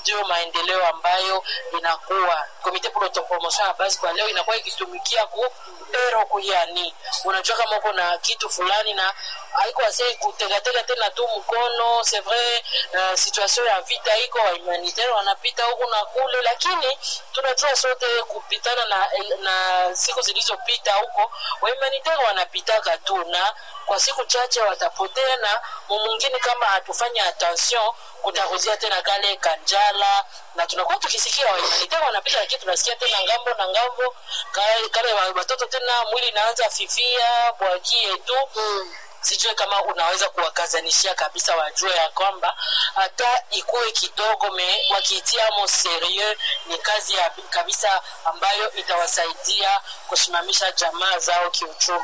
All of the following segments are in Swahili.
ndio maendeleo ambayo inakuwa komite pour l'autopromotion ya basi kwa leo inakuwa ikitumikia ku pero kuyani unajua kama uko na kitu fulani na haiko ase kutegatega tena tu mkono c'est vrai uh, situation ya vita iko wa humanitaire wanapita huku na kule lakini tunajua sote kupitana na, na siku zilizopita huko wa humanitaire wanapitaka tu na kwa siku chache watapotea na mwingine kama hatufanya attention kutaruzia tena kale kanjala na tunakuwa tukisikia wahumanitaire wanapita lakini tunasikia tena ngambo na ngambo kale, kale watoto tena mwili inaanza fifia bwakie tu mm sijue kama unaweza kuwakazanishia kabisa wajue ya kwamba hata ikuwe kidogo me wakiitiamo serieux ni kazi ya kabisa ambayo itawasaidia kusimamisha jamaa zao kiuchumi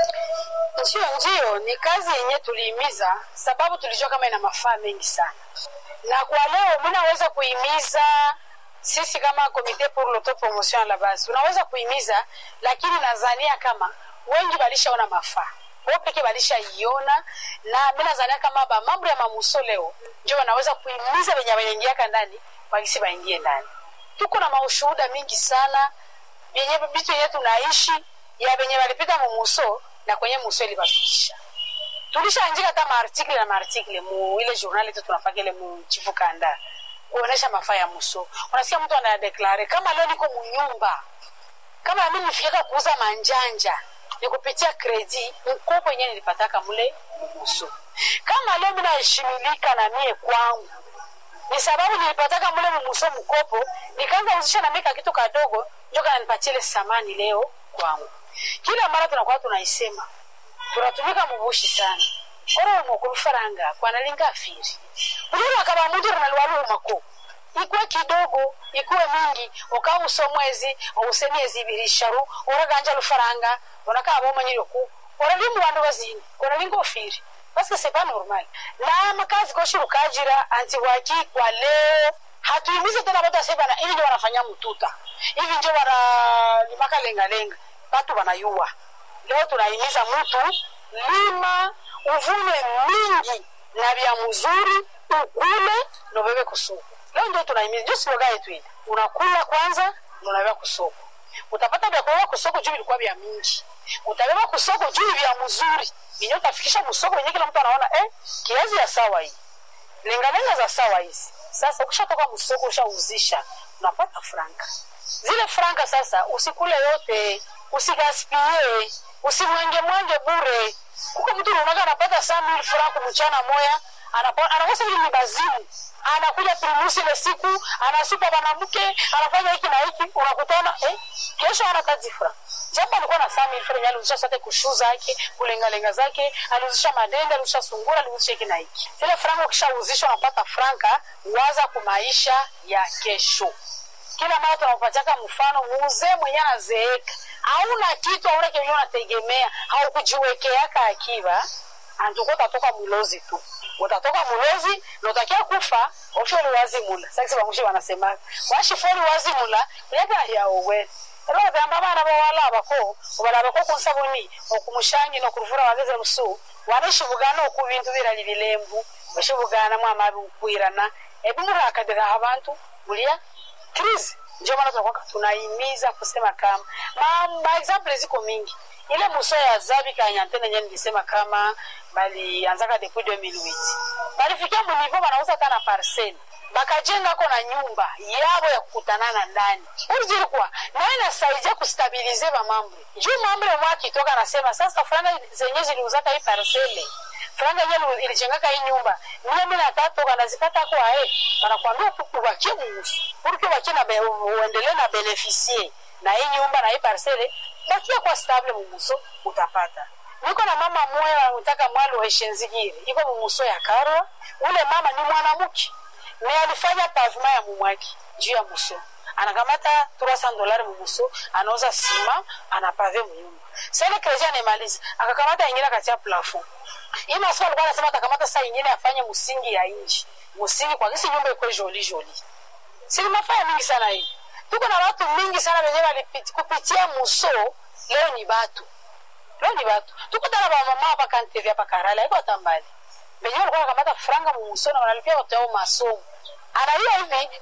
ndio ndio ni kazi yenye tuliimiza sababu tulijua kama ina mafaa mengi sana na kwa leo minaweza kuimiza sisi kama komite pour l'autopromotion la base unaweza kuimiza lakini nadhania kama wengi walishaona mafaa bo peke walishaiona na mi nadhania kama ba mambo ya mamuso leo ndio wanaweza kuimiza venye waingiaka ndani wakisi waingie ndani tuko na maushuhuda mingi sana vyenye vitu yenye tunaishi ya venye walipita mumuso na kwenye muso ilibafikisha tulishaanjika hata maartikle na maartikle mu ile journal yetu tunafaka ile mu chifu kanda kuonesha mafaa ya muso unasikia mtu anadeklare kama leo niko munyumba kama mi nifikaka kuuza manjanja ni kupitia kredi mkopo yenyewe nilipataka mule mumuso kama leo minaheshimilika na mie kwangu ni sababu nilipataka mule mumuso mkopo nikaanza uzisha na mika kitu kadogo ndio kananipatia ile samani leo kwangu kila mara tunakuwa tunaisema tunatumika mubushi sana oro umukuru faranga kwanalinga afiri uliro kaba mundu runaliwalu umako ikuwe kidogo ikuwe mingi ukauso mwezi ause miezi ibiri isharu oraganja lufaranga onakaba omanyirioku oralimu bandu bazini oralinga ofiri paske c'est pas normal na makazi koshirukajira anti waki kwa leo hatuimize tena batu asebana hivi ndio wanafanya mtuta hivi ndio wanalimaka lengalenga batu wanayua leo tunaimiza mtu lima uvune mingi na vya mzuri ukule nobebe kusoko leo ndio tunaimiza ndio sloga yetu ile unakula kwanza unabeba kusoko utapata vya kulala kusoko juu vilikuwa vya mingi utabeba kusoko juu vya mzuri vinyo utafikisha msoko wenye kila mtu anaona eh, kiazi ya sawa hii lengalenga za sawa hizi sasa ukishatoka msoko ushauzisha unapata franka zile franka sasa usikule yote usigaspie usimwenge mwenge bure kuko mtu unaonaga anapata saa mil franku mchana moya anakosa ili ni bazimu anakuja primusi ile siku anasupa mwanamke anafanya hiki na hiki unakutana eh, kesho ana kazi fra japo alikuwa na saa mil franku aliuzisha sote kushu zake kulengalenga zake aliuzisha madende aliuzisha sungura aliuzisha hiki na hiki zile franka ukishauzisha unapata franka waza kumaisha ya kesho kila mara tunapatiaka mfano muzee mwenye anazeeka hauna kitu hauna kenye unategemea haukujiwekeaka akiba antuko utatoka mulozi tu utatoka mulozi na utakia kufa ofyoli wazimula sakisi bamushi wanasema washifoli wazimula uyaka yaowe ero batamba abana bawalabako obalabako kunsabuni okumushangi nokuruvura wageze lusu waneshibugana oku bintu birali bilembu bashibugana mwamabi ukwirana ebimurakadira abantu mulia krizi ndio maana tunakuwa tunaimiza kusema kama ma, ma example ziko mingi ile muso ya zabi kanyantene nye nilisema kama balianzaka depuis 2008 balifikia munivo banauza kana parcel bakajengako na nyumba yabo ya kukutanana ndani urizilikuwa nayo inasaidia kustabilize bamambre juu mambre mwakitoka nasema sasa franga zenye ziliuzaka hii parcele franga yenye ilijengaka hii nyumba mia mi na tatu kanazipata kwa ae banakwambia ubakie muusu purke ubakie na uendelee na beneficie na hii nyumba na hii parcele bakia kwa stable mumuso utapata niko na mama moya wanataka mwali wa ishenzigire iko mumuso ya karwa ule mama ni mwanamke me alifanya pavema ya mumwaki juu ya muso anakamata 300 dolari mumuso anauza sima anapave munyumba sele kreji anemaliza akakamata ingine akatia plafond hii masomo alikuwa anasema atakamata saa ingine afanye msingi ya inji msingi kwa kisi nyumba ikuwe joli joli sili mafaya mingi sana hii tuko na watu mingi sana wenye walikupitia muso leo ni batu leo ni batu tuko tana bamama hapa kantevi hapa karala haiko hata mbali benye walikuwa nakamata franga mumuso na wanalipia watu yao masomo analia hivi